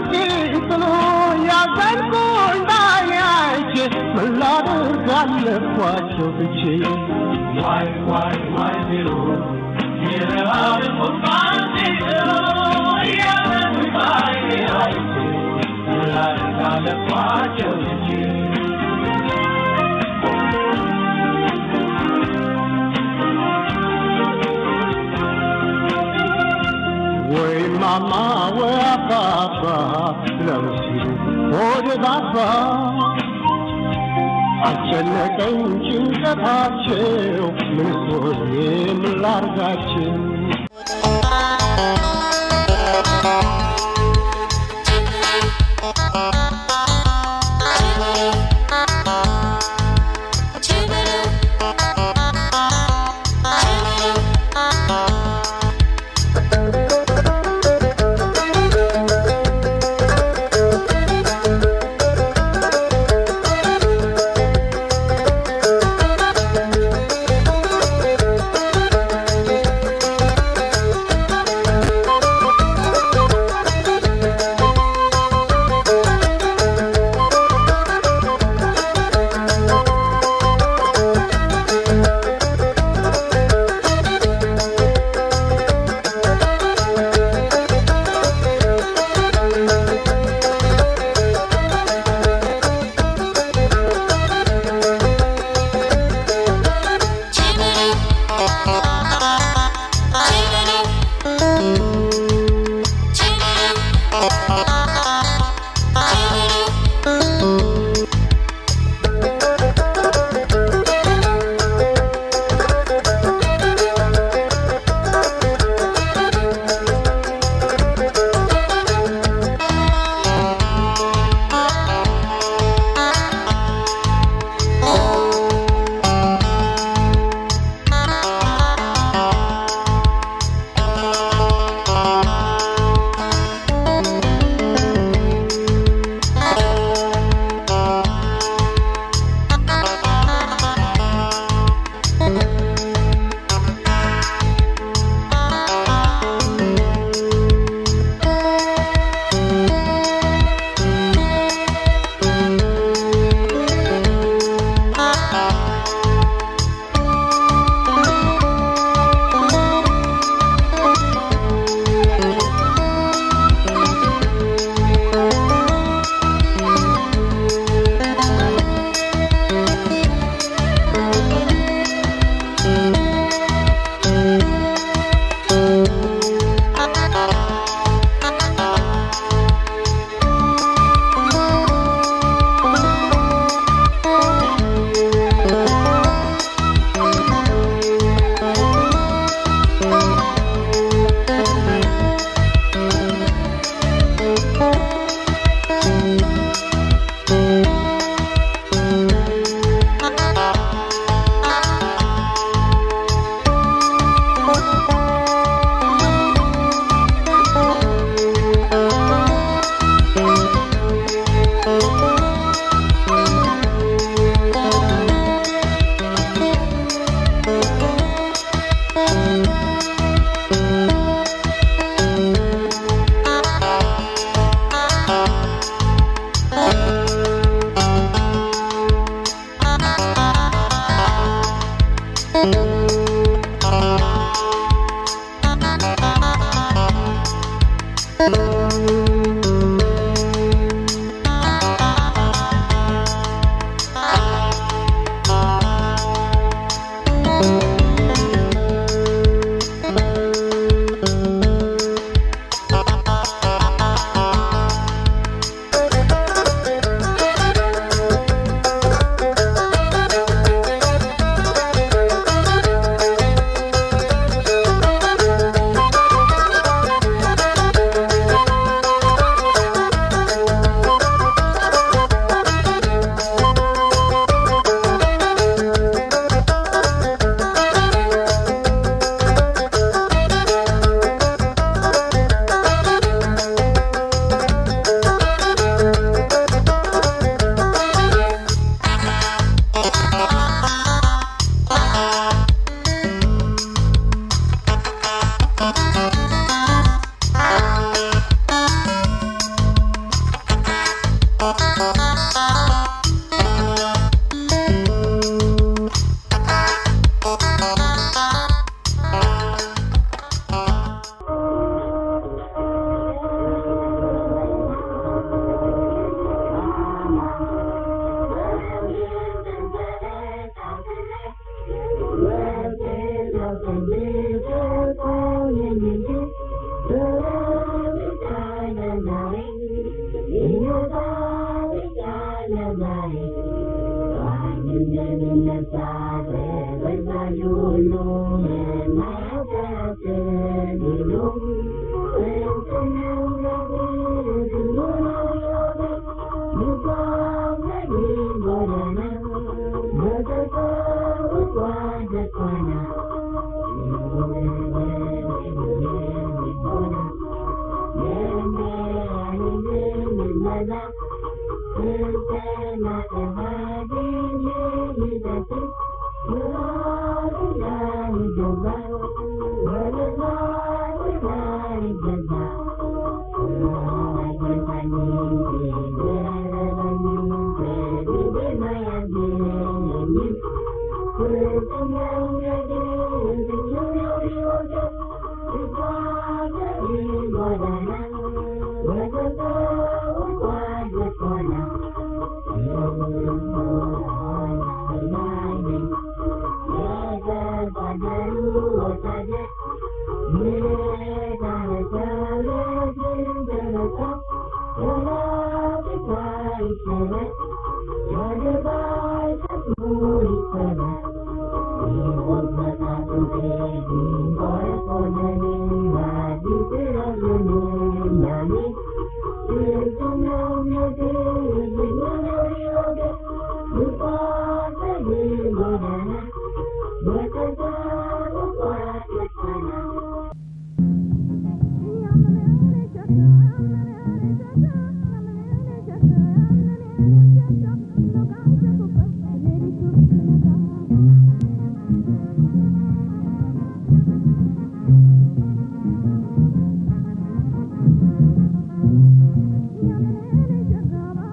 ሲጥሉ ያዘንኩ እንዳያይች ምን ላድርግ አለኳቸው ትቼ ዋይ ዋይ ዋይ ቢሉ የረሃብ ቁጣን ሲጥሉ ያዘንኩ እንዳያይች ምን ላድርግ አለኳቸው ትቼ ወይ ማማ ወይ አባባ ለምሲሉ ወደ ባባ አስጨነቀኝ ጭንቀታቸው ምን ሆኜ ምን ላርጋቸው Yeah.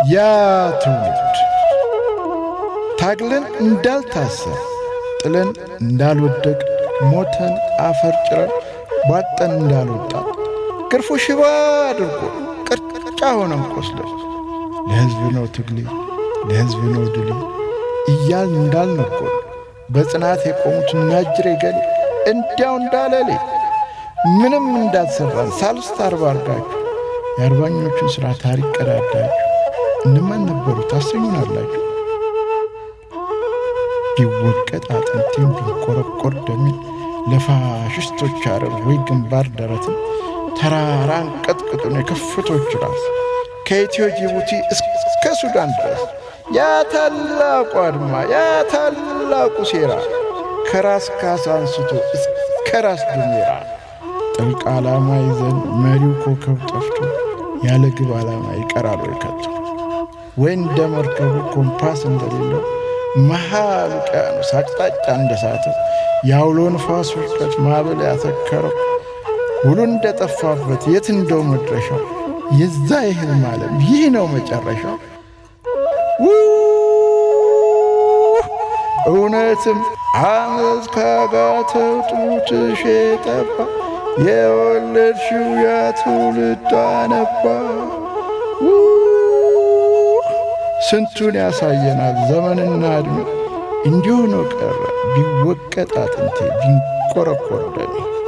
ያ ትውልድ ታግለን እንዳልታሰር ጥለን እንዳልወደቅ ሞተን አፈር ጭረን ቧጠን እንዳልወጣ ገርፎ ሽባ አድርጎ ቅርጫ ሆነን ቆስለን ለሕዝብ ነው ትግሌ ለሕዝብ ነው ድሌ እያል እንዳልነጎን በጽናት የቆሙት ናጅሬ ገሌ እንዲያው እንዳለሌ ምንም እንዳልሰራን ሳልስት አርባ አርጋችሁ የአርባኞቹን ሥራ ታሪክ ቀዳዳችሁ እነማን ነበሩ ታሰኙናላችሁ። ቢወቀጥ አጥንቴም ቢንቆረቆር ደሜን ለፋሽስቶች አረር ወይ ግንባር ደረትን ተራራን ቀጥቅጡን የከፍቶች ራስ ከኢትዮ ጅቡቲ እስከ ሱዳን ድረስ ያ ታላቁ አድማ ያ ታላቁ ሴራ ከራስ ካሳ አንስቶ እስከ ራስ ድሜራ ጥልቅ ዓላማ ይዘን መሪው ኮከብ ጠፍቶ ያለ ግብ ዓላማ ይቀራል ወይ ከቶ ወይ እንደ መርከቡ ኮምፓስ እንደሌለው መሃል ውቅያኖስ አቅጣጫ እንደሳተው የአውሎ ንፋስ ውድቀት ማዕበል ያተከረው ውሉ እንደጠፋበት የት እንደው መድረሻው የዛ ይህልም ዓለም ይህ ነው መጨረሻው። እውነትም አመፅ ካጋተው ጡትሽ ጠባ የወለድሽው ያ ትውልድ አነባ። ስንቱን ያሳየናል ዘመንና ዕድሜ እንዲሁ ነው ቀረ ቢወቀጥ አጥንቴ ቢንቆረቆር ደሜ